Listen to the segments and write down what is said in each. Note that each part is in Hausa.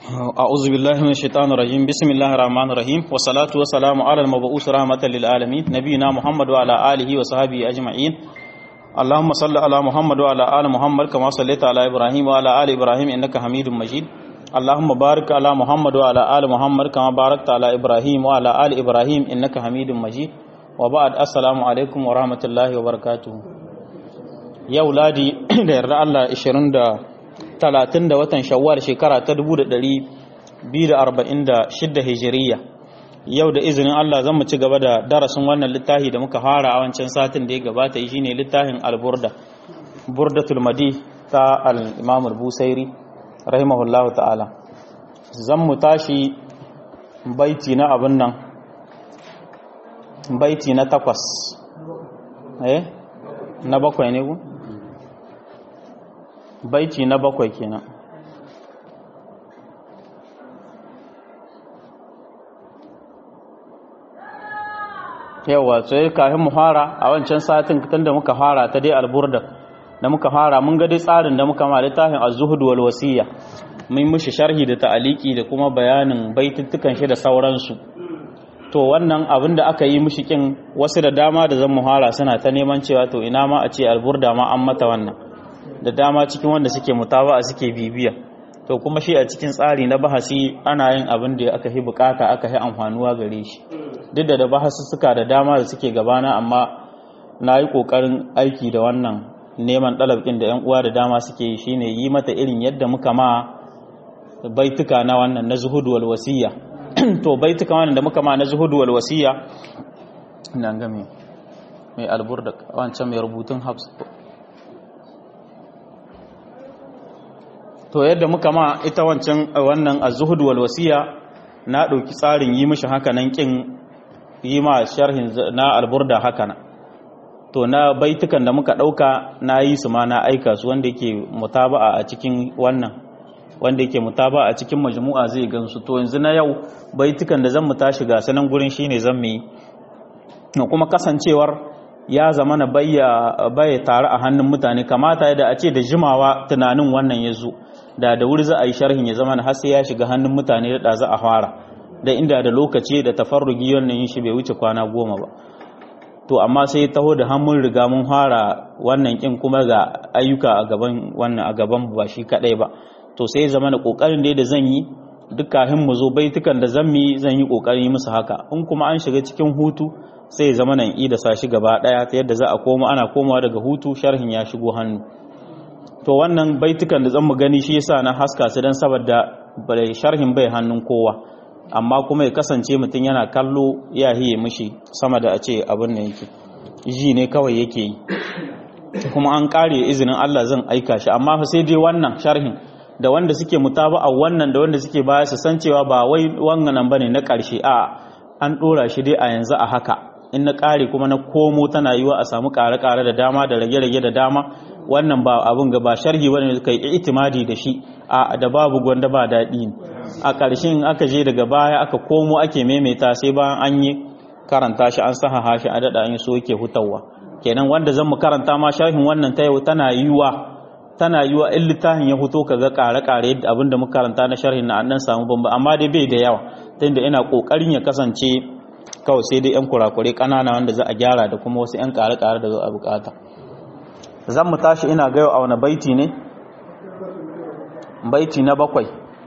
أعوذ بالله من الشيطان الرجيم بسم الله الرحمن الرحيم والصلاة والسلام على المبعوث رحمة للعالمين نبينا محمد وعلى آله وصحبه أجمعين اللهم صل على محمد وعلى آل محمد كما صليت على إبراهيم وعلى آل إبراهيم إنك حميد مجيد اللهم بارك على محمد وعلى آل محمد كما باركت على إبراهيم وعلى آل إبراهيم إنك حميد مجيد وبعد السلام عليكم ورحمة الله وبركاته yau ladi da yarda Allah 20 da 30 da watan shawwal shekara ta 1246 hijiriya yau da izinin Allah zan mu ci gaba da darasin wannan littafi da muka fara a wancan satin da ya gabata shine littafin al-burda burdatul madi ta al-imam al-busairi rahimahullah ta'ala zan mu tashi baiti na abin nan baiti na takwas eh na bakwai ne ku baiti na bakwai kenan yawa sai kafin mu fara a wancan satin tun da muka fara ta dai alburda da muka fara mun ga dai tsarin da muka ma littafin az-zuhud wal wasiya mun mishi sharhi da ta'aliki da kuma bayanin baituttukan shi da sauransu to wannan abin da aka yi mishi kin wasu da dama da zan muhara suna ta neman cewa to ina ma a ce alburda ma an mata wannan da dama cikin wanda suke mutaba'a suke bibiya to kuma shi a cikin tsari na bahasi ana yin abin da aka yi bukata aka yi amfanuwa gare shi duk da da bahasi suka da dama da suke gabana amma na yi kokarin aiki da wannan neman ɗalabkin da 'yan uwa da dama suke yi shine yi mata irin yadda muka ma baituka na wannan na zuhudu wal wasiya to baituka wannan da muka ma na zuhudu wal wasiya ina ga me mai alburda wancan mai rubutun habs to yadda muka ma ita wancan wannan az-zuhud wal wasiya na dauki tsarin yi mishi haka nan kin yi ma sharhin na alburda haka nan to na baitukan da muka dauka na yi su ma na aika su wanda yake mutaba'a a cikin wannan wanda yake mutaba'a a cikin majmu'a zai gansu to yanzu na yau baitukan da zan mu tashi ga sanan gurin shine zan mu yi kuma kasancewar ya zama na baya tare a hannun mutane kamata da a ce da jimawa tunanin wannan ya zo da da wuri za a yi sharhin ya zama na har sai ya shiga hannun mutane da za a fara da inda da lokaci da tafarrugi wannan yin shi bai wuce kwana goma ba to amma sai taho da hannun riga mun fara wannan kin kuma ga ayyuka a gaban wannan a gaban ba shi kadai ba to sai zama na kokarin da zan yi duk kafin mu zo baitukan da zan yi zan yi kokarin yi musu haka in kuma an shiga cikin hutu sai zama nan i da sashi gaba daya ta yadda za a koma ana komawa daga hutu sharhin ya shigo hannu to wannan baitukan da zan mu gani shi yasa na haska su dan saboda sharhin bai hannun kowa amma kuma ya kasance mutum yana kallo ya hiye mishi sama da a ce abin da yake ji ne kawai yake yi kuma an kare izinin Allah zan aika shi amma fa sai dai wannan sharhin da wanda suke mutaba'a wannan da wanda suke baya su san cewa ba wai wannan bane na karshe a an dora shi dai a yanzu a haka in na ƙare kuma na komo tana yiwa a samu ƙare-ƙare da dama da rage-rage da dama wannan ba abin ga ba sharhi wani kai itimadi da shi a da babu gwanda ba daɗi a ƙarshen aka je daga baya aka komo ake maimaita sai bayan an yi karanta shi an saha hashi a daɗa an so yake hutawa kenan wanda zan mu karanta ma sharhin wannan ta yau tana yiwa tana yiwa in littafin ya fito kaga ƙare-ƙare yadda abin da muka karanta na sharhin na an samu bamba amma dai bai da yawa tunda ina ƙoƙarin ya kasance kawai sai dai 'yan kurakure ƙanana wanda za a gyara da kuma wasu 'yan ƙare-ƙare da za a bukata zan mu tashi ina gayo a wani baiti ne baiti na bakwai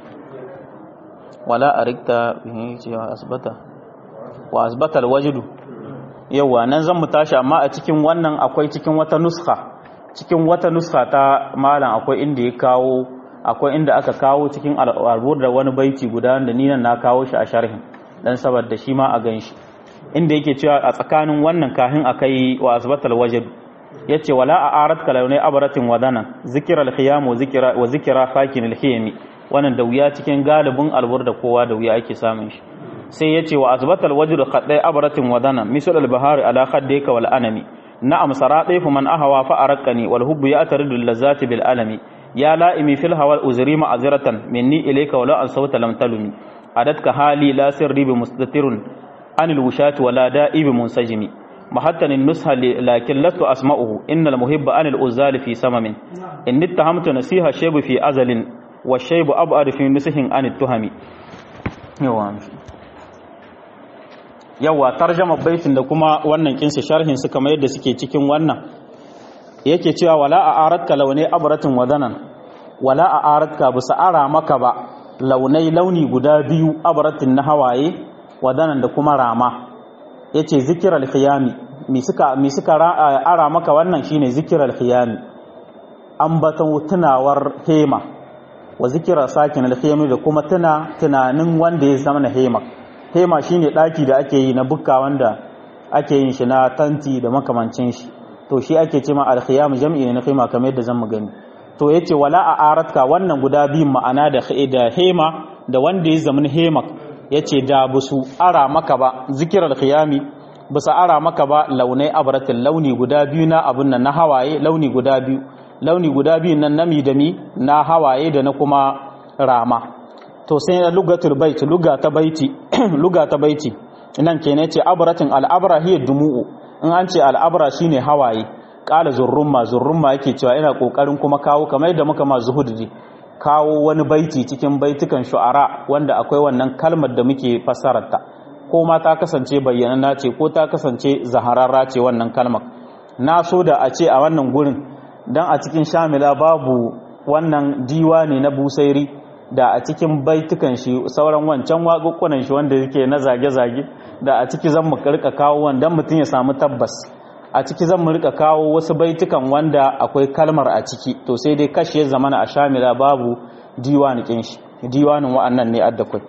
wala a rikta cewa asibata wa asibatar wajidu yauwa nan zan mu tashi amma a cikin wannan akwai cikin wata nuska cikin wata nuska ta malam akwai inda ya kawo akwai inda aka kawo cikin al'arbur da wani baiti guda da ni nan na kawo shi a sharhin dan saboda shi ma a gan shi inda yake cewa a tsakanin wannan kahin akai wa asbatal wajib yace wala a arat kalaunai abaratin wadana zikral khiyam wa zikra wa zikra fakin alhiyami wannan da wuya cikin galibin albur da kowa da wuya ake samun shi sai yace wa asbatal wajib qadai abaratin wadana misal albahar ala khaddika wal anami na'am saradaifu man ahawa fa arqani wal hubbu ya'taridu lazati bil alami ya la'imi fil hawa uzri ma'azratan minni ilayka wala an sawta lam talumi عددك حالي لا سر بمستتر عن الوشاة ولا دائب منسجم محتن النصح لكن لست أسمعه إن المحب عن الأزال في سمم إن اتهمت نسيها شيب في أزل wa shaybu ab'ad fi nusihin an tuhami yawa yawa tarjama baitin da kuma wannan kinsa sharhin su kamar yadda suke cikin wannan yake cewa wala a aratka launai abratin wadanan wala a aratka bisa ara maka ba launai launi guda biyu abratin na hawaye wadanan da kuma rama yace zikiral khiyami mi suka mi suka ara maka wannan shine zikiral khiyami ambaton tunawar hema wa zikira sakin al da kuma tuna tunanin wanda ya zama na hema hema shine daki da ake yi na bukka wanda ake yin shi na tanti da makamancin shi to shi ake ce ma al-khiyam jam'i ne na khima kamar yadda zan gani to yace wala a aratka wannan guda biyun ma'ana da da hema da wanda ya zama hema yace da busu ara maka ba zikir al-khiyami busa ara maka ba launai abratin launi guda biyu na abun nan na hawaye launi guda biyu launi guda biyun nan nami da mi na hawaye da na kuma rama to sai na lugatul bait luga ta baiti luga ta baiti nan kenan ce abratin al-abra hiya dumu'u in an ce al-abra shine hawaye qala zurrumma zurrumma yake cewa ina kokarin kuma kawo kamar yadda muka ma zuhudi kawo wani baiti cikin baitukan shu'ara wanda akwai wannan kalmar da muke fassararta ko ma ta kasance bayyanana ce ko ta kasance zahararra ce wannan kalmar na so da a ce a wannan gurin dan a cikin shamila babu wannan diwani na busairi da a cikin baitukan shi sauran wancan waƙuƙunan shi wanda yake na zage-zage da a ciki zan mu rika kawo wanda mutum ya samu tabbas a ciki zan mu rika kawo wasu baitukan wanda akwai kalmar a ciki to sai dai kashe ya zamana a shamila babu diwani kin shi diwanin wa'annan ne adda kai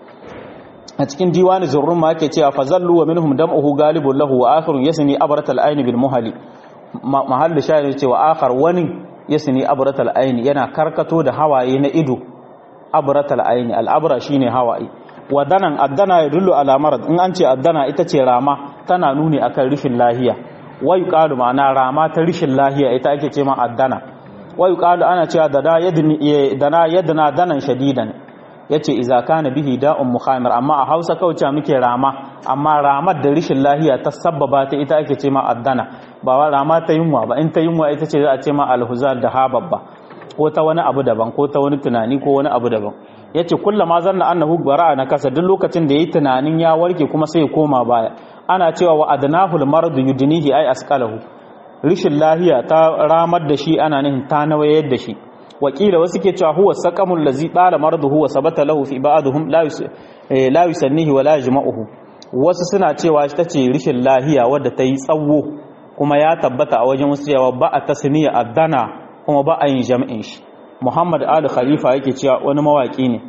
a cikin diwani zurrun ma ake cewa fazallu wa minhum dam'uhu galibun lahu wa akhirun yasni abratal ayn bil muhali mahallu shayar cewa akhar wani yasni abratal ayn yana karkato da hawaye na ido abratal ayn al abra shine hawaye wadanan addana ya dullu ala marad in an ce addana ita ce rama tana nuni akan rishin lahiya wa yuqalu ma'ana rama ta rishin lahiya ita ake ce ma addana wa yuqalu ana cewa dana yadni dana yadna danan shadidan yace idza kana bihi da'un mukhamir amma a Hausa kauce muke rama amma ramar da rishin lahiya ta sabbaba ta ita ake ce ma addana ba wa rama ta yunwa ba in ta yunwa ita ce za a ce ma alhuzar da hababba ko ta wani abu daban ko ta wani tunani ko wani abu daban yace kullama zanna annahu bara'a na kasa duk lokacin da yayi tunanin ya warke kuma sai ya koma baya ana cewa wa adnahu al-marad yudnihi ay asqalahu rishin lahiya ta ramar da shi ana nihin ta nawayar da shi wakila wasu ke cewa huwa saqamul ladzi tala maraduhu wa sabata lahu fi ba'dihim la la yusannihi wa la yajma'uhu wasu suna cewa ita ce rishin lahiya wadda ta yi tsawo kuma ya tabbata a wajen wasu cewa ba a tasniya addana kuma ba a yin jam'in shi Muhammad Ali Khalifa yake cewa wani mawaki ne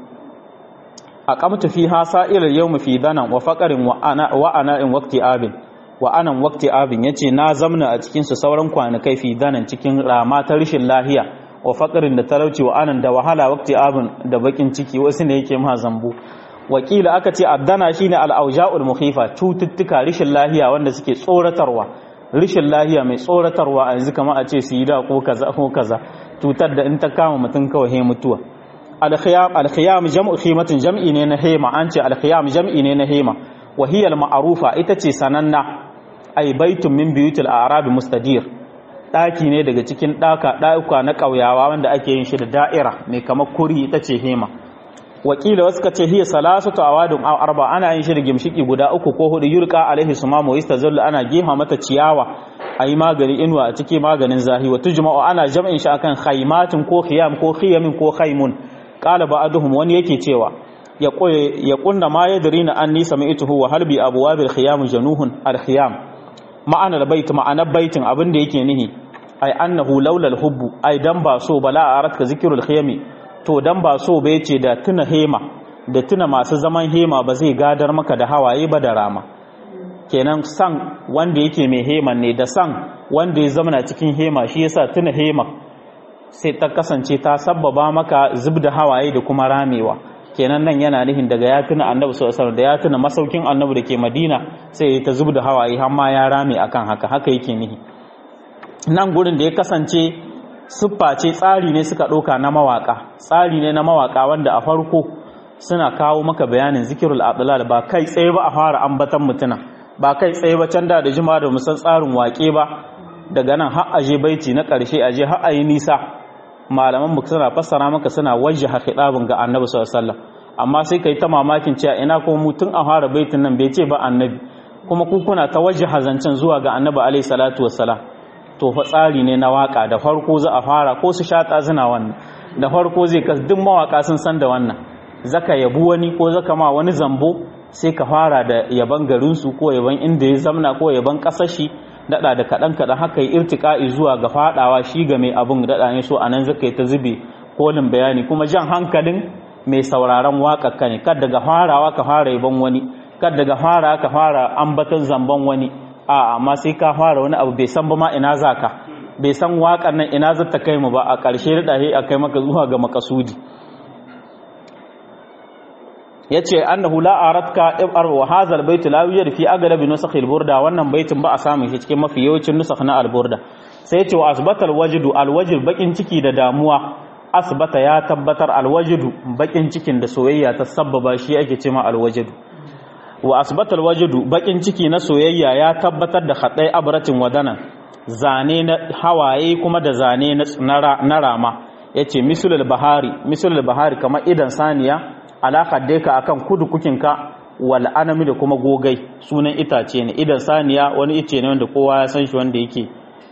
a kamta fi hasa ilal yawm fi danan wa faqarin wa ana wa ana in waqti abin wa anan waqti abin yace na zamna a cikin su sauran kwanakai fi danan cikin rama ta rishin lahiya wa faqarin da talauci wa anan da wahala waqti abin da bakin ciki wasu ne yake ma zambu wakila aka ce addana shine al-auja'ul mukhifa cututtuka rishin lahiya wanda suke tsoratarwa rishin lahiya mai tsoratarwa a yanzu kamar a ce sida ko kaza ko kaza cutar da in ta kama mutum kawai he mutuwa al-khiyam al-khiyam jam'u khimatin jam'i ne na hema an ce al-khiyam jam'i ne na hema wa hiya al-ma'rufa ita ce sananna ay baitun min buyutil a'rab mustadir daki ne daga cikin daka dauka na kauyawa wanda ake yin shi da da'ira mai kamar kuri ita ce hema wakila wasu ka ce hiya salasatu awadun aw arba ana yin shi da gimshiki guda uku ko hudu yurqa alaihi sumamu yastazallu ana gefa mata ciyawa ayi magani inuwa a ciki maganin zahi wa tujma'u ana jam'in shi akan khaymatin ko khiyam ko khiyamin ko khaymun qala ba'duhum wani yake cewa ya ya kunna ma yadrina anni sami'tuhu wa halbi abwabil khiyam januhun al khiyam ma'anar bait ma'anar baitin abin da yake nihi ai annahu laula al hubbu ai dan ba so bala aratka zikrul khiyami to dan ba so bai ce da tuna hema da tuna masu zaman hema ba zai gadar maka da hawaye ba da rama kenan san wanda yake mai heman ne da san wanda ya zama cikin hema shi yasa tuna hema sai ta kasance ta sabbaba maka zub da hawaye da kuma ramewa kenan nan yana nihin daga ya tuna annabi sallallahu alaihi da ya tuna masaukin annabi da ke madina sai ya ta zub da hawaye har ma ya rame akan haka haka yake nihi nan gurin da ya kasance siffa ce tsari ne suka ɗauka na mawaƙa tsari ne na mawaƙa wanda a farko suna kawo maka bayanin zikirul adlal ba kai tsaye ba a fara ambatan mutuna ba kai tsaye ba can da da jima da musan tsarin waƙe ba daga nan har aje baiti na ƙarshe aje har ayi nisa malaman mu suna fassara maka suna wajjaha khitabin ga annabi sallallahu alaihi wasallam amma sai kai ta mamakin cewa ina ko mutun a fara baitin nan bai ce ba annabi kuma ku kuna ta wajjaha zancen zuwa ga annabi alaihi salatu wassalam to fa tsari ne na waka da farko za a fara ko su shata suna wannan da farko zai kas duk mawaka sun san da wannan zaka yabu wani ko zaka ma wani zambo sai ka fara da yaban garinsu ko yaban inda ya zamna ko yaban ƙasashi daɗa da kaɗan kaɗan haka yi irtika'i zuwa ga faɗawa shi ga mai abin daɗa ne so a nan zaka yi ta zube kolin bayani kuma jan hankalin mai sauraron waƙaƙa ne kad daga farawa ka fara yaban wani kad daga fara ka fara ambaton zamban wani a amma sai ka fara wani abu bai san ba ma ina za ka bai san waƙar nan ina za ta kai mu ba a ƙarshe daɗa a kai maka zuwa ga makasudi yace annahu la aratka ibar wa hadha albayt la yujad fi aglab nusakh alburda wannan baitin ba a samu shi cikin mafi yawancin nusakh na alburda sai yace wa asbata alwajdu alwajd bakin ciki da damuwa asbata ya tabbatar alwajdu bakin cikin da soyayya ta sabbaba shi ake cewa alwajdu wa asbata alwajdu bakin ciki na soyayya ya tabbatar da khadai abratin wadana zane na hawaye kuma da zane na rama yace misulul bahari misulul bahari kamar idan saniya alaƙar dai ka akan kudu kukinka wal anami da kuma gogai sunan itace ne idan saniya wani ice ne wanda kowa ya san shi wanda yake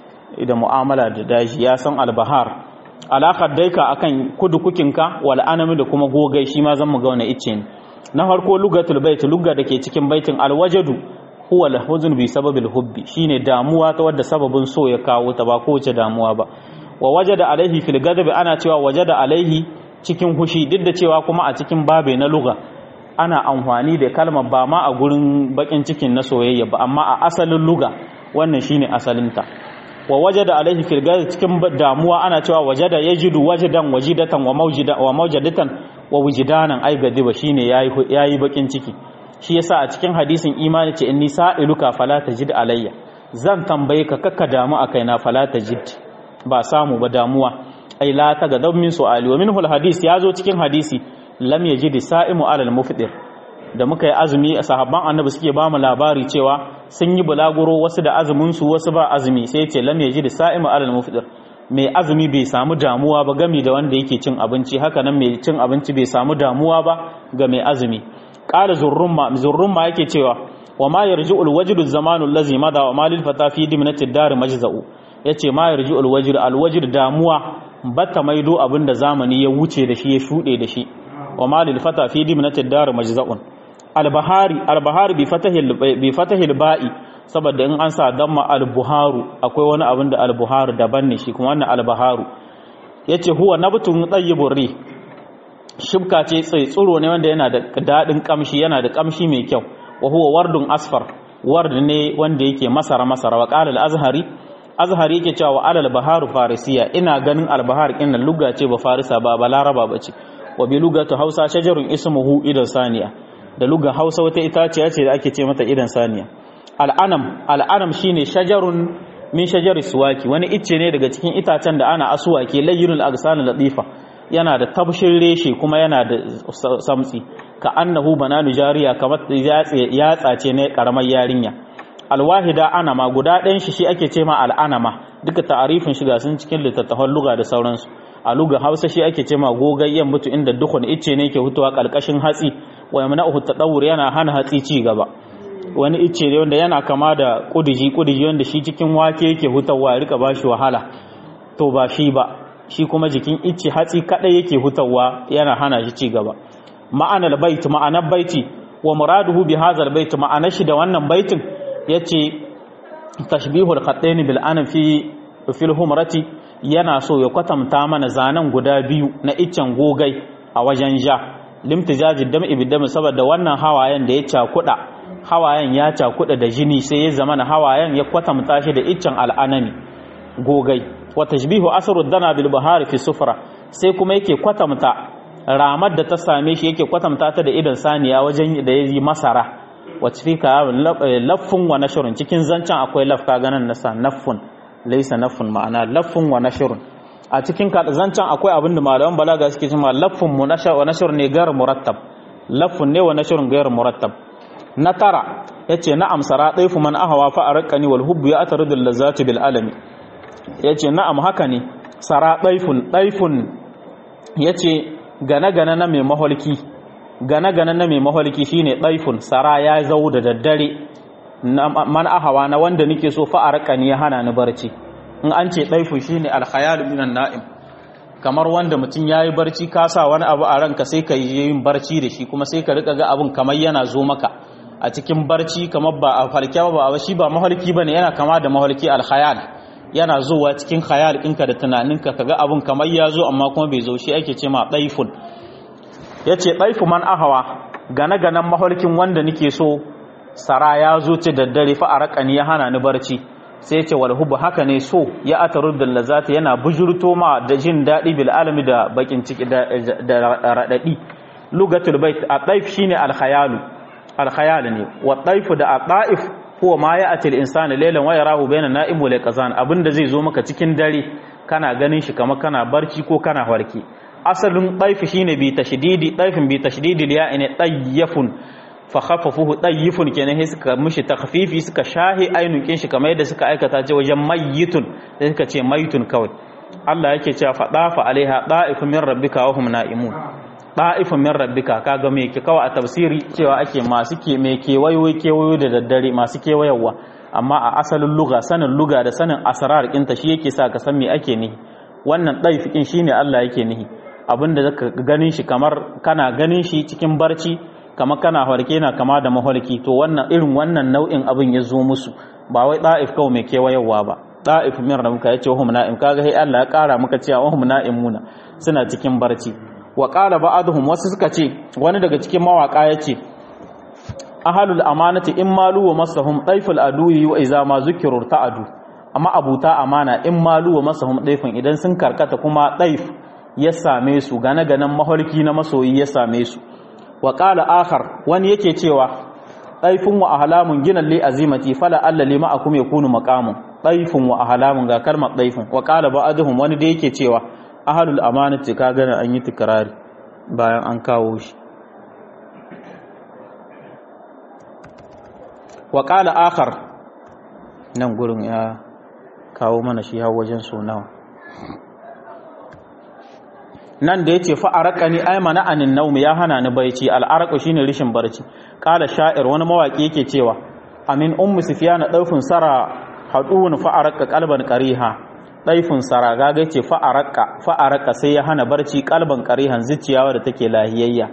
da mu'amala da daji ya san albahar alaƙar dai ka akan kudu kukinka wal anami da kuma gogai shi ma zan mu ga wani ice ne na farko lugatul bait lugga da ke cikin baitin alwajadu huwa lahuzun bi sababil hubbi shine damuwa ta wadda sababin so ya kawo ta ba kowace damuwa ba wa wajada alaihi fil gadabi ana cewa wajada alaihi cikin hushi duk da cewa kuma a cikin babe na luga ana amfani da kalmar ba ma a gurin bakin cikin na soyayya ba amma a asalin luga wannan shine asalinta wa wajada alaihi fil gadi cikin damuwa ana cewa wajada yajidu wajadan wajidatan wa mawjida wa mawjadatan wa wujdanan ai gadiba shine yayi yayi bakin ciki shi yasa a cikin hadisin imani ce inni sa'iluka fala tajid alayya zan tambaye ka kakka damu akai na fala tajid ba samu ba damuwa ai la ta ga min su'ali wa minhu alhadis ya zo cikin hadisi lam yajid sa'imu alal mufdir da muka yi azumi sahabban annabi suke ba mu labari cewa sun yi bulaguro wasu da azumin su wasu ba azumi sai ce lam yajid sa'imu alal mufdir mai azumi bai samu damuwa ba gami da wanda yake cin abinci haka nan mai cin abinci bai samu damuwa ba ga mai azumi qala zurrumma zurrumma yake cewa wa ma yarji'ul wajdu zamanu allazi mada wa malil fata fi dimnatid dar majza'u yace ma yarji'ul wajdu alwajdu damuwa bata maido abinda zamani ya wuce da shi ya shude da shi wa malil fata fi dimnatid dar majza'un albahari albahari bi fatahil bi fatahil ba'i saboda in an sa damma albuharu akwai wani abin da albuharu daban ne shi kuma wannan albaharu yace huwa nabtun tayyibur ri shibka ce tsaye tsuro ne wanda yana da dadin kamshi yana da kamshi mai kyau wa huwa wardun asfar ward ne wanda yake masara masara wa qala al-azhari azhari yake cewa alal baharu farisiya ina ganin albahar kin lugga ce ba farisa ba ba laraba bace wa bi lugatu hausa shajarun ismuhu idan saniya da lugga hausa wata itaciya ce da ake ce mata idan saniya al'anam al'anam shine shajarun min shajari suwaki wani icce ne daga cikin itacen da ana asuwaki layyinul agsan latifa yana da tabshin reshe kuma yana da samtsi ka annahu bananu jariya kamar yatsa ce ne karamar yarinya alwahida anama guda ɗayan shi shi ake ce ma al'anama duka ta'arifin shiga sun cikin littattafan luga da sauransu a luga hausa shi ake ce ma gogayyen mutu inda dukkan icce ne ke hutuwa ƙarƙashin hatsi wa yamna'uhu tadawur yana hana hatsi ci gaba wani icce ne wanda yana kama da kudiji kudiji wanda shi cikin wake yake hutawa ya rika bashi wahala to ba shi ba shi kuma jikin icce hatsi kadai yake hutawa yana hana shi ci gaba ma'anar bait ma'anar baiti wa muraduhu bi hadzal bait ma'anar shi da wannan baitin yace tashbihul khatayn bil anam fi fil humrati yana so ya kwatanta mana zanen guda biyu na iccen gogai a wajen ja limtijajid dam'i bidam saboda wannan hawayen da ya cakuda hawayen ya cakuda da jini sai ya zama na hawayen ya kwatanta shi da iccen al'anami gogai wa tashbihu asrud dana bil bahari fi sufra sai kuma yake kwatanta ramar da ta same shi yake kwatanta ta da idan saniya wajen da yayi masara wacce fi ka laffun wa nashrun cikin zancen akwai lafka ganan nasa naffun laysa naffun ma'ana laffun wa nashrun a cikin zancen akwai abinda malaman balaga suke cewa laffun mu wa nashr ne gar murattab laffun ne wa nashrun gar murattab na tara yace na'am sara daifu man ahawa fa arqani wal hubbu ya ataridu lazati bil alami yace na'am haka ne sara daifun daifun yace gane gane na mai maholki gane gane na mai maholki shine daifun sara ya zau da daddare man ahawa na wanda nake so fa arqani ya hana ni barci in an ce daifun shine alkhayal minan na'im kamar wanda mutum yayi barci ka sa wani abu a ranka sai ka yi yin barci da shi kuma sai ka rika ga abun kamar yana zo maka a cikin barci kamar ba a falke ba ba shi ba mahalki bane yana kama da mahalki alkhayal yana zuwa cikin khayal ɗinka da tunaninka kaga abun kamar ya zo amma kuma bai zo shi ake ce ma daifun yace daifu man ahawa gane ganan mahalkin wanda nake so sara ya zo ce daddare fa arqani ya hana ni barci sai ce wal hubbu haka ne so ya atarud da lazata yana bujurto ma da jin daɗi bil alami da bakin ciki da raɗaɗi lugatul bait a ɗaif shine alkhayalu alkhayal ne wa ɗaifu da a ɗa'if huwa ma ya atil insani lailan wa yarahu bayna na'im wa liqazan abinda zai zo maka cikin dare kana ganin shi kamar kana barci ko kana warki asalin ɗaifi shine bi tashdidi ɗaifin bi tashdidi ya ine ɗayyafun fa khaffafuhu dayyifun kenan sai suka mishi takhfifi suka shahi ainukin shi kamar yadda suka aikata ce wajen mayyitun sai suka ce mayitun kawai Allah yake cewa fa dafa alaiha da'ifun min rabbika wa hum na'imun da'ifun min rabbika kaga me ke kawai a tafsiri cewa ake masu ke me kewayo kewayo da daddare masu kewayawa amma a asalin luga sanin luga da sanin asrar ɗinta shi yake sa ka san me ake nihi wannan daifikin shine Allah yake nihi abinda zaka ganin shi kamar kana ganin shi cikin barci kama kana harke na kama da maholki to wannan irin wannan nau'in abin ya zo musu ba wai da'if kawai mai kewayewa ba da'if min rabbika yace wahum na'im kaga sai Allah ya kara maka cewa wahum na'imuna suna cikin barci wa qala ba'dhum wasu suka ce wani daga cikin mawaka yace ahalul amanati in malu wa masahum daiful aduyi wa iza ma zukiru ta'adu amma abuta amana in malu wa masahum daifin idan sun karkata kuma daif ya same su gane ganen maholki na masoyi ya same su wa ƙala akhar wani yake cewa ɗaifin wa ahalamun gina li azimati fala alla lima akum yakunu maqamun ɗaifin wa ahalamun ga kalmar ɗaifin wa ƙala ba'aduhum wani da yake cewa ahlul amanati ka gana an yi tikrari bayan an kawo shi wa ƙala akhar nan gurin ya kawo mana shi har wajen so nawa nan da ya ce fa'araka ni ai mana anin naumi ya hana ni baici al'araka shine rishin barci kala sha'ir wani mawaki yake cewa amin ummu sufyana daufin sara hadun fa'araka qalban qariha daifin sara gaga ce fa'araka fa'araka sai ya hana barci qalban qarihan zuciyawa da take lahiyayya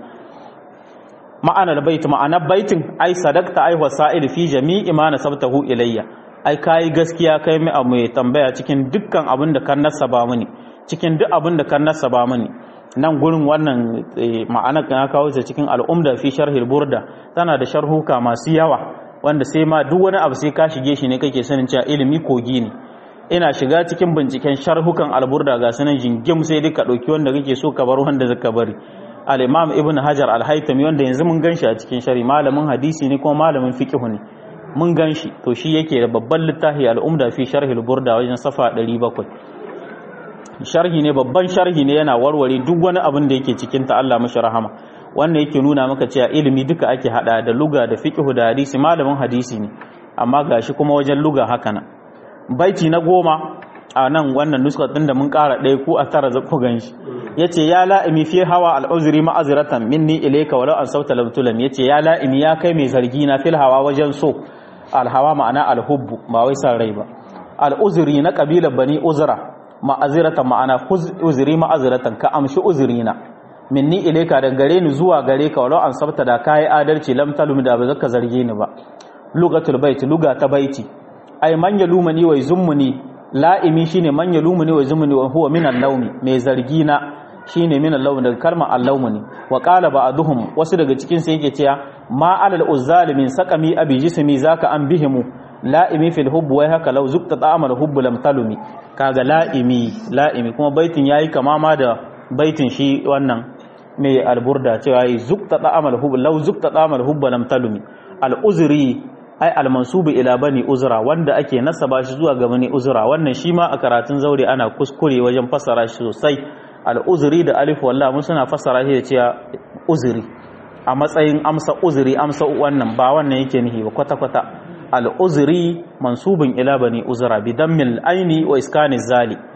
ma'anar bait ma'anar baitin ai sadakta ai wasa'il fi jami'i ma nasabtahu ilayya ai kai gaskiya kai mai tambaya cikin dukkan abin da kan nasaba mini cikin duk abin da kan nasaba mani nan gurin wannan ma'anar kan kawo ta cikin al'umda fi sharhil burda tana da sharhuka masu yawa wanda sai ma duk wani abu sai ka shige shi ne kake sanin cewa ilimi kogi ne ina shiga cikin binciken sharhukan alburda ga sanan jingim sai duka dauki wanda kake so ka bar wanda zaka bari al-imam ibn hajar al-haytami wanda yanzu mun ganshi a cikin shari malamin hadisi ne kuma malamin fiqh ne mun ganshi to shi yake da babban littafi al-umda fi sharhil burda wajen safa 700 sharhi ne babban sharhi ne yana warware duk wani abin da yake cikin ta Allah mashi rahama wannan yake nuna maka cewa ilimi duka ake hada da luga da fiqh da hadisi malamin hadisi ne amma gashi kuma wajen luga haka nan baiti na goma a nan wannan nuska din da mun kara ɗaya ko a tara zaku ganshi yace ya la'imi fi hawa al'uzri ma'azratan minni ilayka walau an sauta lam tulam yace ya la'imi ya kai mai zargi na fil hawa wajen so alhawa ma'ana alhubbu ba wai san rai ba al'uzri na kabilar bani uzra ma'aziratan ma'ana uzuri ma'aziratan ka amshi uzurina minni ilaika da gare ni zuwa gare ka walau an sabta da kai adalci lam talum da ba zaka zarge ni ba lugatul bait luga ta baiti ay man yalumani wa yuzumuni la'imi shine man yalumani wa yuzumuni wa huwa minan nawmi mai zargi na shine minan lawmi daga kalmar allawmuni wa qala ba'duhum wasu daga cikin sai yake cewa ma alal uzzalimin saqami abi jismi zaka an bihimu la'imi fil hubb wai haka law zukta ta'amal hubb lam talumi kaga la'imi la'imi kuma baitin yayi kama ma da baitin shi wannan mai alburda cewa yi zukta ta'amal hubb law zukta ta'amal hubb lam talumi al uzri ai al mansubu ila bani uzra wanda ake nasaba shi zuwa ga bani uzra wannan shi ma a karatun zaure ana kuskure wajen fassara shi sosai al uzri da alif wallahi mun suna fassara shi da cewa uzri a matsayin amsa uzri amsa wannan ba wannan yake nihi ba kwata kwata al'uzuri mansubin ila bani uzura bi dammil aini wa iskani zali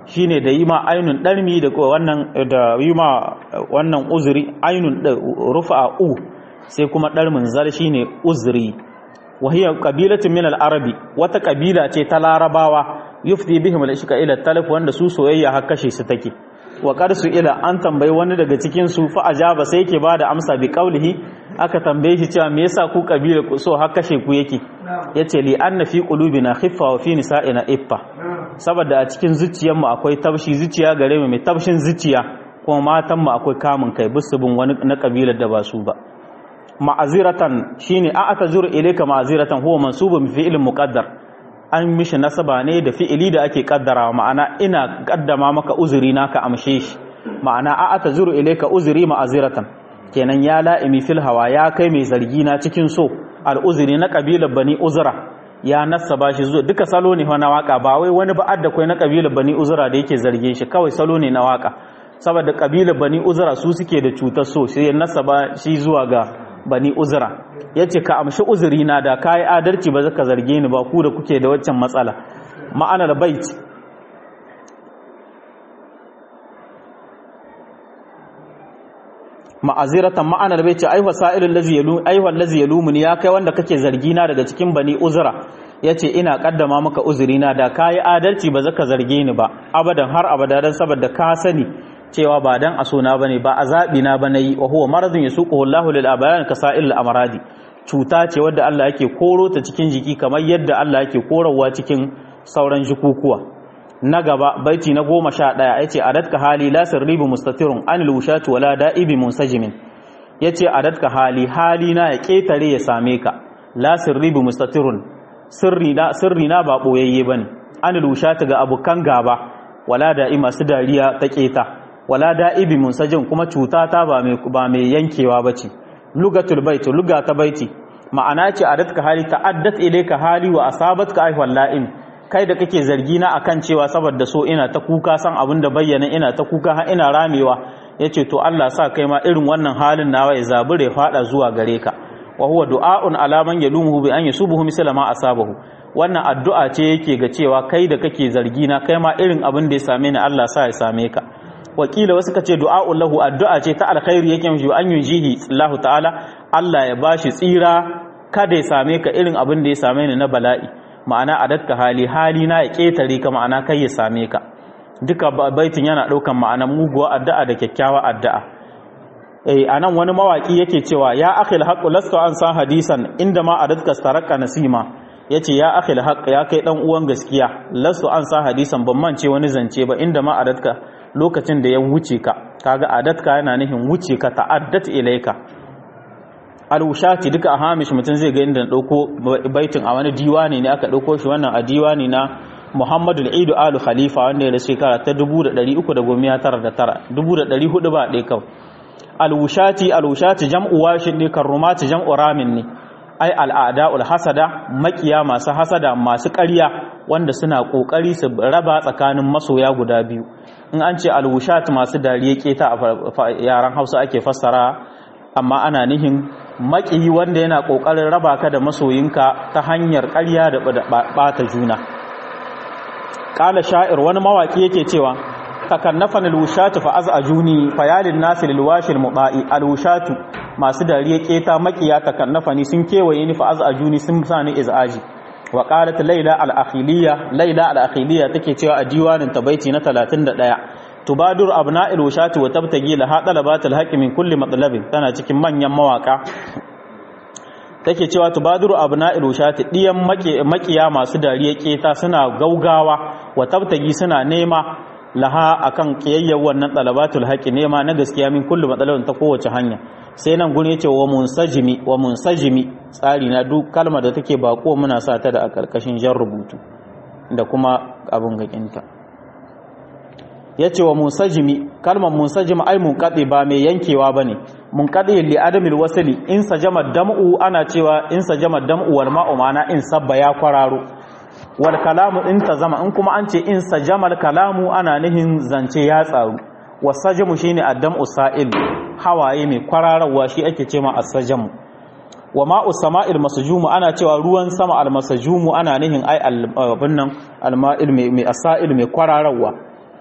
shine da yi ma ainun ɗarmi da wannan da yi ma wannan uzuri ainun rufa u sai kuma ɗarmin zar shine uzuri wahiyar kabilatun min al-arabi wata kabila ce ta larabawa yufti bihim al-ishqa ila talaf wanda su soyayya har kashe su take wa qarsu ila an tambayi wani daga cikin su fa ajaba sai yake bada amsa bi qaulihi aka tambaye shi cewa me yasa ku kabila ku so har kashe ku yake yace li anna fi qulubina khiffa wa fi nisa'ina iffa saboda a cikin zuciyar mu akwai tabshi zuciya gare mu mai tabshin zuciya kuma matan mu akwai kamun kai bisu bin wani na kabilar da ba su ba ma'aziratan shine a atazuru ilayka ma'aziratan huwa mansubun fi fi'lin muqaddar an mishi nasaba ne da fi'ili da ake kaddarawa ma'ana ina kaddama maka uzuri naka amshe shi ma'ana a atazuru ilayka uzuri ma'aziratan kenan ya la'imi fil hawa ya kai mai zargi na cikin so al uzuri na kabilar bani uzra ya nasaba shi zuwa duka salo ne na waka ba wai wani ba'ad da kai na kabilar bani uzra da yake zarge shi kawai salo ne na waka saboda kabilar bani uzra su suke da cutar so sai ya nasaba shi zuwa ga bani uzra ya ce ka amshi uzuri na da ka yi adalci ba zaka zarge ni ba ku da kuke da waccan matsala ma'anar bait ma'aziratan ma'anar bai ce aiwa sa'ilin lazi yalu aiwa lazi yalumuni ya kai wanda kake zargi na daga cikin bani uzra yace ina kaddama maka uzuri na da kai adalci ba zaka zarge ni ba abadan har abada dan saboda ka sani cewa ba dan asona bane ba azabi na bane yi wa huwa maradun yasuquhu Allahu lil abayan kasa'il amradi cuta ce wadda Allah yake koro ta cikin jiki kamar yadda Allah yake korowa cikin sauran jikukuwa na gaba baiti na goma sha ɗaya ya ce adatka hali la sirribu mustatirun anil wushatu wala da'ibi munsajimin ya ce adatka hali hali na ya ƙetare ya same ka la sirribu mustatirun sirri na ba ɓoyayye ba ne anil wushatu ga abokan gaba wala da'i masu dariya ta ƙeta wala da'ibi munsajin kuma cuta ta ba mai yankewa ba ce lugatul baiti luga ta baiti ma'ana ce adatka hali ta'addat ilayka hali wa asabatka ayhwal la'im kai da kake zargi na akan cewa saboda so ina ta kuka san abin da bayyana ina ta kuka har ina ramewa yace to Allah sa kai ma irin wannan halin nawa ya zabure fada zuwa gare ka wa huwa du'aun ala man yalumuhu bi an yasubuhu misla ma asabahu wannan addu'a ce yake ga cewa kai da kake zargi na kai ma irin abin da ya same ni Allah sa ya same ka wakila wasu kace du'a'un lahu addu'a ce ta alkhairi yake mishi an yunjihi Allah ta'ala Allah ya bashi tsira kada ya same ka irin abin da ya same ni na bala'i ma'ana adatka hali hali na ya ketare ka ma'ana kai ya same ka duka baitin yana daukan ma'anan muguwa addu'a da kyakkyawa addu'a eh anan wani mawaki yake cewa ya akhil haqqu lastu an san hadisan inda ma adatka staraka nasima yace ya akhil haqq ya kai dan uwan gaskiya lastu an san hadisan ban mance wani zance ba inda ma adatka lokacin da ya wuce ka kaga adatka yana nufin wuce ka ta'addat ilaika alwushati duka a hamish mutum zai ga inda dauko baitin a wani diwani ne aka dauko shi wannan a diwani na Muhammadu al-Idu Alu Khalifa wanda ya da shekara ta 1399 1400 ba dai kawai alwushati alwushati jam'u washin ne karrumati jam'u ramin ne ai al'ada'ul hasada makiya masu hasada masu ƙarya wanda suna ƙoƙari su raba tsakanin masoya guda biyu in an ce alwushat masu dariya keta a yaran hausa ake fassara amma ana nihin makiyi wanda yana ƙoƙarin raba ka da masoyinka ta hanyar ƙarya da ɓata juna ƙala sha'ir wani mawaƙi yake cewa takannafan alwushatu fa az'ajuni fayalin nasi lilwashil muba'i alwushatu masu dariya keta makiya takannafani sun kewaye ni fa az'ajuni sun sani izaji wa qalat layla al-akhiliya layla al-akhiliya take cewa a diwanin tabaiti na 31 tubadur abna'il wushati wa tabtagi la hadalabatul haqqi min kulli matlabin tana cikin manyan mawaka take cewa tubadur abna'il wushati diyan makiya masu dariya keta suna gaugawa wa tabtagi suna nema laha akan kiyayyar wannan talabatul haqqi nema na gaskiya min kullu matsalolin ta kowace hanya sai nan gune ce wa munsajimi wa munsajimi tsari na duk kalmar da take bako muna sa ta da a karkashin jan rubutu da kuma abin gakinta yace wa munsajimi kalmar munsajimi ai munqadi ba mai yankewa bane munqadi li adamil wasli in sajama dam'u ana cewa in sajama dam'u wal ma'u mana in sabba ya kwararo wal kalamu in zama in kuma an ce in sajamal kalamu ana nihin zance ya tsaru wasajamu shine addam'u sa'il hawaye mai kwararwa shi ake cewa as-sajamu wa ma'u sama'il masjumu ana cewa ruwan sama al-masjumu ana nihin ai abin nan al-ma'il mai as-sa'il mai kwararwa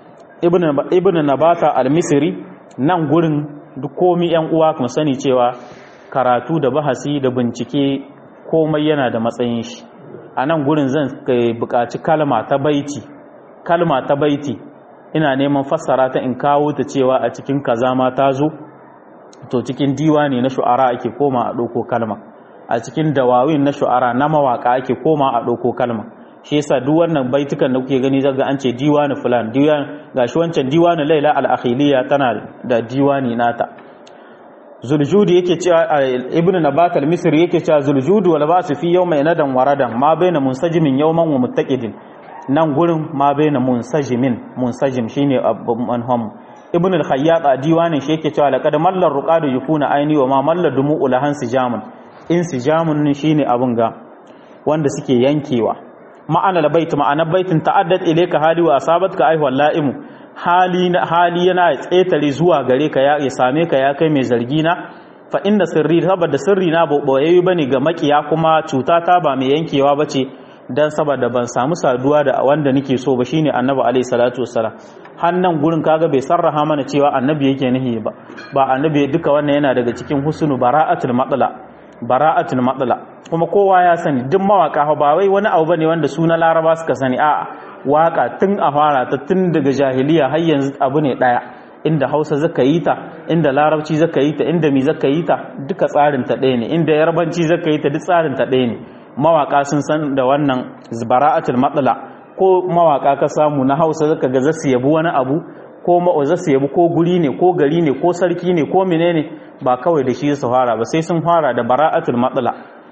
ibn nabata al-misri nan gurin duk komi yan uwa kuma sani cewa karatu da bahasi da bincike komai yana da matsayin shi a nan gurin zan buƙaci kalma ta baiti kalma ta baiti ina neman fassara ta in kawo ta cewa a cikin kaza ma ta zo to cikin diwani na shu'ara ake koma a ɗauko kalma a cikin dawawin na shu'ara na mawaka ake koma a ɗauko kalma shi yasa duk wannan baitukan da kuke gani zaga an ce diwani fulan diwan gashi wancan diwani laila al-akhiliya tana da diwani nata zuljudi yake cewa ibnu nabat al-misri yake cewa zuljudu wal basu fi yawma nadan waradan ma baina munsajimin yawman wa muttaqidin nan gurin ma baina munsajimin munsajim shine manhum ibnu al-khayyat a diwanin shi yake cewa laqad mallar ruqadu yufuna aini wa ma mallar dumu'u lahan sijamun in sijamun shine abun ga wanda suke yankewa ma'ana bait ma'anar baitin ta'addat ilayka hali wa asabatka ay walla'imu hali hali yana tsetare zuwa gare ka ya same ka ya kai mai zargi na fa inda sirri saboda sirri na boye bane ga makiya kuma cuta ta ba mai yankewa bace dan saboda ban samu saduwa da wanda nake so ba shine annabi alaihi salatu wassalam hannan gurin kaga bai sarraha mana cewa annabi yake nahi ba ba annabi duka wannan yana daga cikin husnu bara'atul matla bara'atul matsala kuma kowa ya sani duk mawaka ba wai wani abu bane wanda suna laraba suka sani a'a waka tun a fara ta tun daga jahiliya har yanzu abu ne daya inda hausa zaka yi ta inda larabci zaka yi ta inda mi zaka yi ta duka tsarin ta ɗaya ne inda yarbanci zaka yi ta duk tsarin ta ɗaya ne mawaka sun san da wannan bara'atul matsala ko mawaka ka samu na hausa zaka ga zasu yabi wani abu ko ma'auza su yabi ko guri ne ko gari ne ko sarki ne ko menene ba kawai da shi su fara ba sai sun fara da bara'atul matsala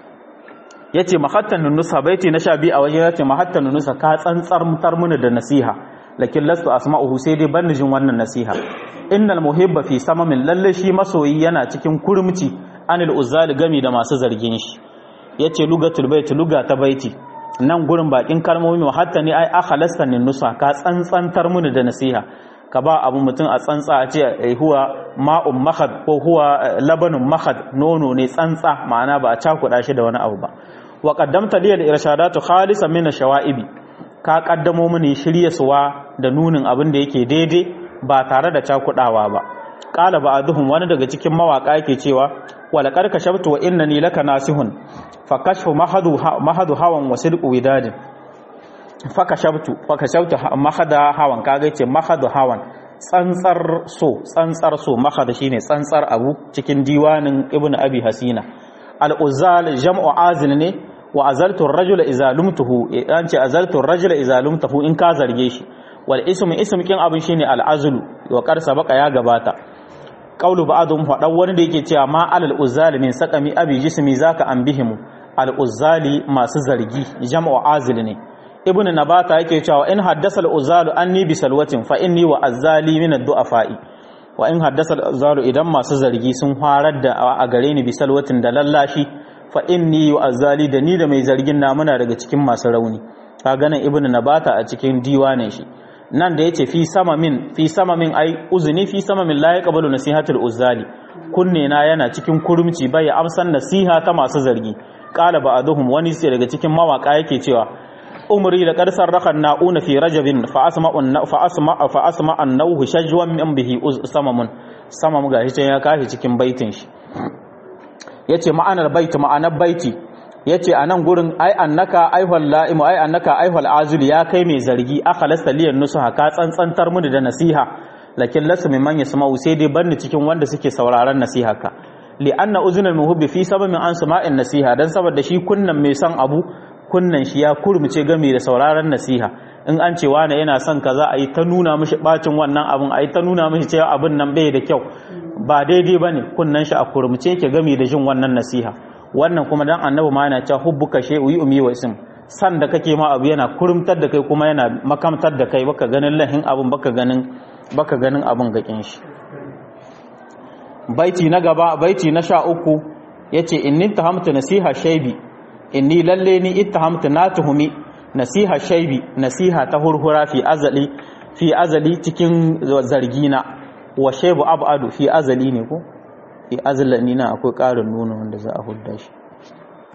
ya ce mahattan nunusa baiti na sha biyu a waje ya ce mahattan nunusa ka tsantsar mutar mini da nasiha lakin lastu asma'uhu sai dai ban jin wannan nasiha innal muhibba fi samamin lalle shi masoyi yana cikin kurmci anil uzali gami da masu zargin shi yace lugatul baiti luga ta baiti nan gurin bakin kalmomi hatta ne ai akhalasta nunusa ka tsantsantar mini da nasiha ka ba abu mutum a tsantsa a ce huwa ma'un mahad ko huwa labanin mahad nono ne tsantsa ma'ana ba a cakuɗa shi da wani abu ba wa qaddamta li al-irshadatu khalisan min ash-shawa'ibi ka kaddamo mini shiryaswa da nunin abin da yake daidai ba tare da cakuɗawa ba qala ba'dhum wani daga cikin mawaka yake cewa wa laqad kashabtu wa innani laka nasihun fa kashfu mahadu mahadu hawan wa sidqu widadin fakashabtu fakashabtu mahada hawan kaga yace mahadu hawan tsantsar so tsantsar so mahada shine tsantsar abu cikin diwanin ibnu abi hasina al-uzal jam'u azil ne wa azaltu ar-rajula idza lumtuhu an ce azaltu ar-rajula idza lumtuhu in ka zarge shi wal ismu ism kin abin shine al-azlu wa qad sabaqa ya gabata qawlu ba'dhum fadan wani da yake cewa ma alal uzali min saqami abi jismi zaka anbihimu al-uzali masu zargi jam'u azil ne ibn nabata yake cewa in haddasa al-uzalu anni bi salwatin fa inni wa azali min ad-du'afa'i wa in haddasa al-uzalu idan masu zargi sun farar da a gare ni bi salwatin da lallashi fa inni wa azali da ni da mai zargin na muna daga cikin masu rauni ka ganin ibn nabata a cikin diwanin shi nan da yace fi sama min fi sama min ai uzni fi sama min la yaqbalu nasihatul uzali kunne na yana cikin kurumci bai amsan nasiha ta masu zargi qala ba'dhum wani sai daga cikin mawaka yake cewa umri da ƙarsar rakan na'una fi rajabin fa asma an nauhu shajwan min bihi samamun samam ga shi ya kashi cikin baitin shi yace ma'anar baiti ma'anar baiti yace anan gurin ai annaka aihwal la'imu ai annaka aihwal azul ya kai mai zargi akhalasta liyan nusuha ka tsantsantar mu da nasiha lakin lasu mimman yasma'u sai dai banni cikin wanda suke sauraron nasiha ka li anna uzunal muhibbi fi sababin an sama'in nasiha dan saboda shi kunnan mai son abu kunnan shi ya kurmuce game da sauraron nasiha in an ce wani yana son kaza a yi ta nuna mishi bacin wannan abin a yi ta nuna mishi cewa abin nan bai da kyau ba daidai ba ne kunnan shi a kurmuce ke game da jin wannan nasiha wannan kuma dan annabi ma yana cewa hubbuka shay'u yu'mi wa ism san da kake ma abu yana kurumtar da kai kuma yana makamtar da kai baka ganin lahin abin baka ganin baka ganin abin gakin shi baiti na gaba baiti na sha uku yace inni tahamtu nasiha shaybi inni lalle ni ittahamtu na tuhumi nasiha shaibi nasiha ta hurhura fi azali fi azali cikin zargina wa shaibu abadu fi azali ne ko fi azali na akwai ƙarin nuna wanda za a hudda shi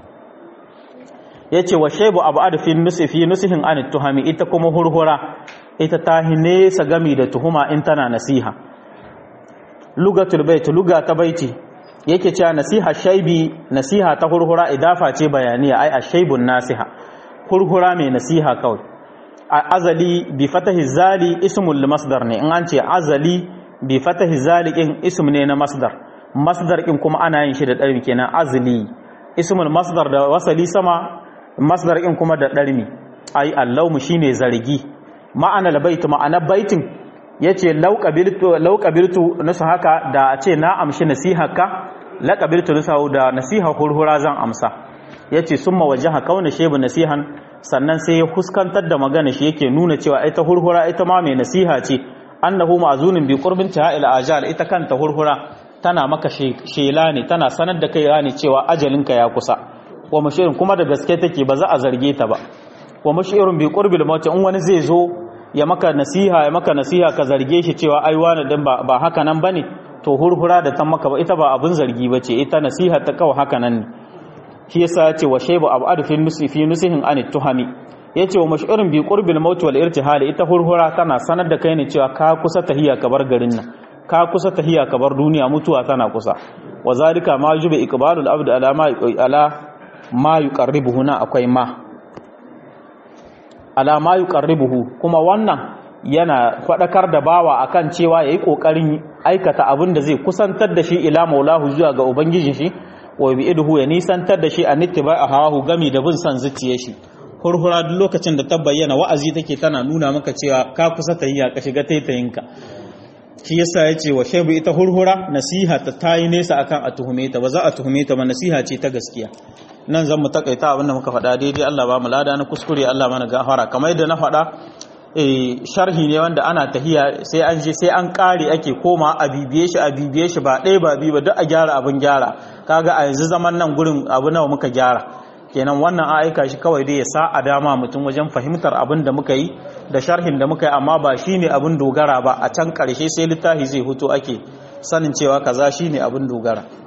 yace wa shaibu abadu fi nusi fi nusihin an tuhami ita kuma hurhura ita ta nesa gami da tuhuma in tana nasiha lugatul bait luga ta baiti yake cewa nasiha shaibi nasiha ta hurhura idafa ce bayaniya ai ashaibun nasiha hurhura mai nasiha kawai a azali bi fatahi zali ismul masdar ne in an ce azali bi fatahi zali in ism ne na masdar masdar in kuma ana yin shi da ɗarmi kenan azali ismul masdar da wasali sama masdar in kuma da ɗarmi ai allaumu shine zargi ma'ana labait ma'ana baitin yace law qabiltu law qabiltu nasu haka da a ce na amshi nasihaka la qabiltu nasu da nasiha hurhura zan amsa yace summa wajaha kauna shebu nasihan sannan sai ya huskantar da magana shi yake nuna cewa ita hurhura ita ma mai nasiha ce annahu ma'zunin bi qurbin ta'il ajal ita kanta hurhura tana maka shela ne tana sanar da kai ne cewa ajalinka ya kusa wa mashirin kuma da gaske take ba za a zarge ta ba wa mashirin bi qurbil maut in wani zai zo ya maka nasiha ya maka nasiha ka zarge shi cewa ai wani dan ba, ba haka nan bane to hurhura da ta maka ba ita ba abin zargi bace ita nasiha ta kawai haka nan ne shi yasa ya ce wa shaybu ab'ad fi nusi fi nusihin an tuhami yace wa mashirin bi qurbil maut wal irtihal ita hurhura tana sanar da kai ne cewa ka kusa tahiya ka bar garin nan ka kusa tahiya ka bar duniya mutuwa tana kusa wa zalika ma yubi iqbalul abd ala ma ala ma yuqarribuhu na akwai ma ala ma yuqarribuhu kuma wannan yana fadakar da bawa akan cewa yayi kokarin aikata abin da zai kusantar da shi ila maulahu zuwa ga ubangijin shi wa bi'iduhu ya nisantar da shi an ittiba'a hawahu gami da bin san zuciyar shi hurhura duk lokacin da ta bayyana wa'azi take tana nuna maka cewa ka kusa tahiya ka shiga taitayinka shi yasa ya ce wa shebu ita hurhura nasiha ta tayi nesa akan a tuhume ta ba za a tuhume ta ba nasiha ce ta gaskiya nan zan mu takaita abinda muka faɗa daidai Allah ba mu lada na kuskure Allah mana gafara kamar yadda na faɗa sharhi ne wanda ana tahiya sai an je sai an kare ake koma a bibiye shi a bibiye shi ba ɗaya ba biyu ba duk a gyara abin gyara kaga a yanzu zaman nan gurin abu nawa muka gyara kenan wannan a aika shi kawai dai ya sa a dama mutum wajen fahimtar abin da muka yi da sharhin da muka yi amma ba shi ne abin dogara ba a can ƙarshe sai littafi zai hutu ake sanin cewa kaza shi ne abin dogara